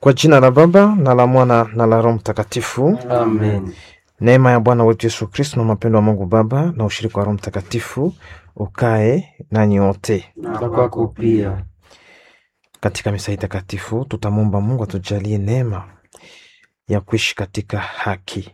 Kwa jina la Baba na la Mwana na la Roho Mtakatifu. Amen. Neema ya Bwana wetu Yesu Kristo na mapendo wa Mungu Baba na ushirika wa Roho Mtakatifu ukae nanyi wote. Na kwako pia. Katika misa hii takatifu tutamwomba Mungu atujalie neema ya kuishi katika haki,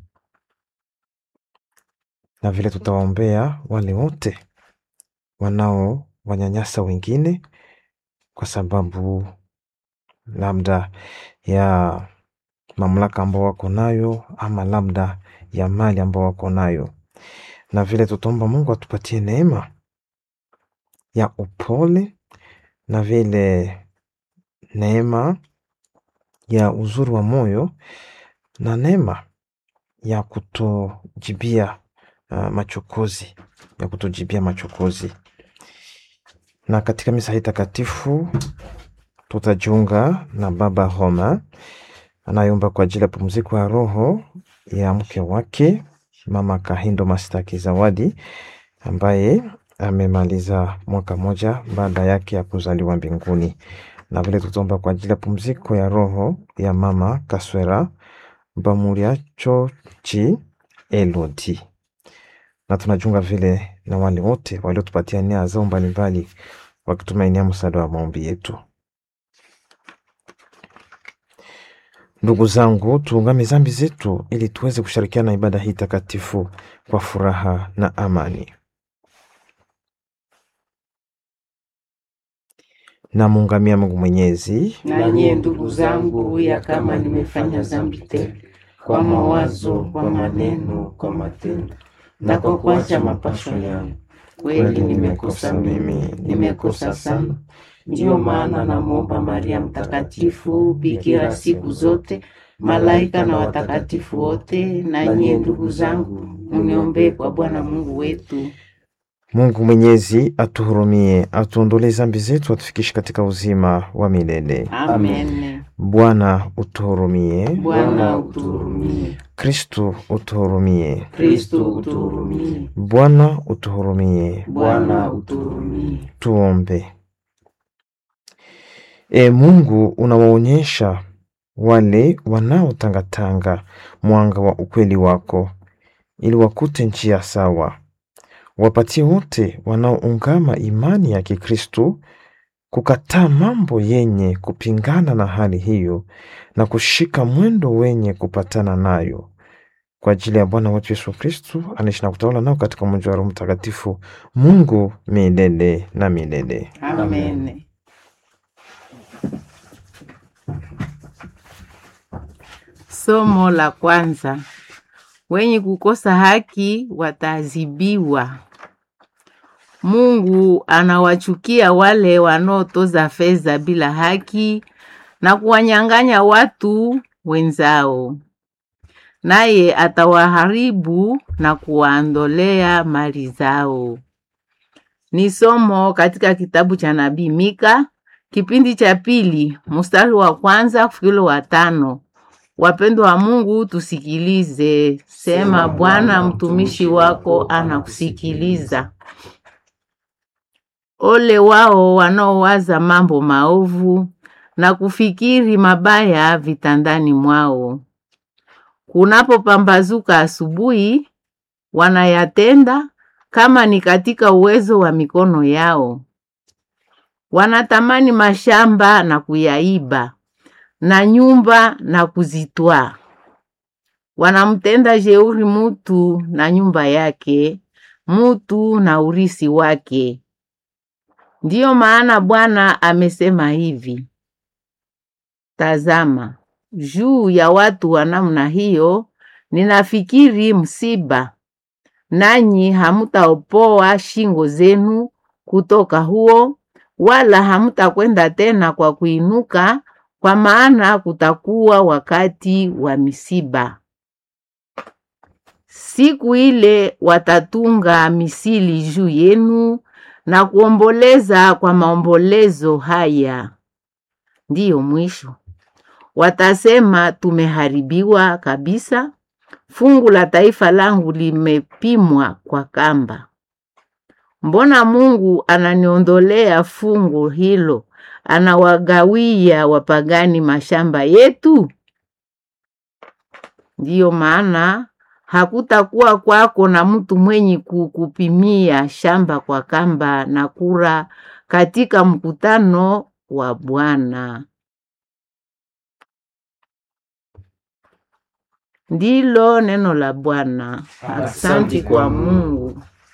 na vile tutawaombea wale wote wanao wanyanyasa wengine kwa sababu labda ya mamlaka ambao wako nayo ama labda ya mali ambao wako nayo, na vile tutaomba Mungu atupatie neema ya upole na vile neema ya uzuri wa moyo na neema ya kutojibia uh, machokozi ya kutojibia machokozi. Na katika misa hii takatifu tutajiunga na Baba Roma anayeomba kwa ajili ya pumziko ya roho ya mke wake Mama Kahindo Mastaki Zawadi ambaye amemaliza mwaka moja baada yake ya kuzaliwa mbinguni, na vile tutaomba kwa ajili ya pumziko ya roho ya Mama Kaswera Bamuriacho Chi Elodi, na tunajiunga vile na wale wote waliotupatia nia zao mbalimbali wakitumainia msaada wa maombi yetu. Ndugu zangu, tuungame zambi zetu ili tuweze kushirikiana na ibada hii takatifu kwa furaha na amani. Namuungamia Mungu Mwenyezi Na nyie ndugu zangu, ya kama nimefanya dhambi tele kwa mawazo, kwa maneno, kwa matendo na kwa kuacha mapasho yangu, kweli nimekosa mimi, nimekosa sana. Ndiyo maana namwomba Maria Mtakatifu, bikira siku zote, malaika na watakatifu wote, na nyie ndugu zangu, muniombee kwa Bwana Mungu wetu. Mungu Mwenyezi atuhurumie, atuondolee zambi zetu, atufikishe katika uzima wa milele. Amen. Bwana utuhurumie. Bwana utuhurumie. Kristu utuhurumie. Kristo utuhurumie. Bwana utuhurumie. Bwana utuhurumie. Tuombe. E Mungu, unawaonyesha wale wanaotangatanga mwanga wa ukweli wako, ili wakute njia sawa. Wapatie wote wanaoungama imani ya Kikristo kukataa mambo yenye kupingana na hali hiyo na kushika mwendo wenye kupatana nayo, kwa ajili ya Bwana wetu Yesu Kristo anaishi na kutawala nao katika umoja wa Roho Mtakatifu, Mungu milele na milele. Amen. Somo la kwanza. Wenye kukosa haki wataadhibiwa. Mungu anawachukia wale wanaotoza fedha bila haki na kuwanyang'anya watu wenzao, naye atawaharibu na kuwaondolea mali zao. Ni somo katika kitabu cha nabii Mika kipindi cha pili mstari wa kwanza kufikilo wa tano. Wapendwa wa Mungu, tusikilize. Sema, Bwana mtumishi wako anakusikiliza. Ole wao wanaowaza mambo maovu na kufikiri mabaya vitandani mwao. Kunapopambazuka asubuhi, wanayatenda kama ni katika uwezo wa mikono yao. Wanatamani mashamba na kuyaiba na nyumba na kuzitwaa. Wanamtenda jeuri mutu na nyumba yake, mutu na urisi wake. Ndiyo maana Bwana amesema hivi: Tazama, juu ya watu wa namna hiyo ninafikiri msiba, nanyi hamutaopoa shingo zenu kutoka huo, wala hamutakwenda tena kwa kuinuka, kwa maana kutakuwa wakati wa misiba. Siku ile watatunga misili juu yenu na kuomboleza kwa maombolezo haya. Ndiyo mwisho. Watasema, tumeharibiwa kabisa, fungu la taifa langu limepimwa kwa kamba. Mbona Mungu ananiondolea fungu hilo anawagawia wapagani mashamba yetu? Ndiyo maana hakutakuwa kwako na mtu mwenye kukupimia shamba kwa kamba na kura katika mkutano wa Bwana. Ndilo neno la Bwana. Asante kwa Mungu.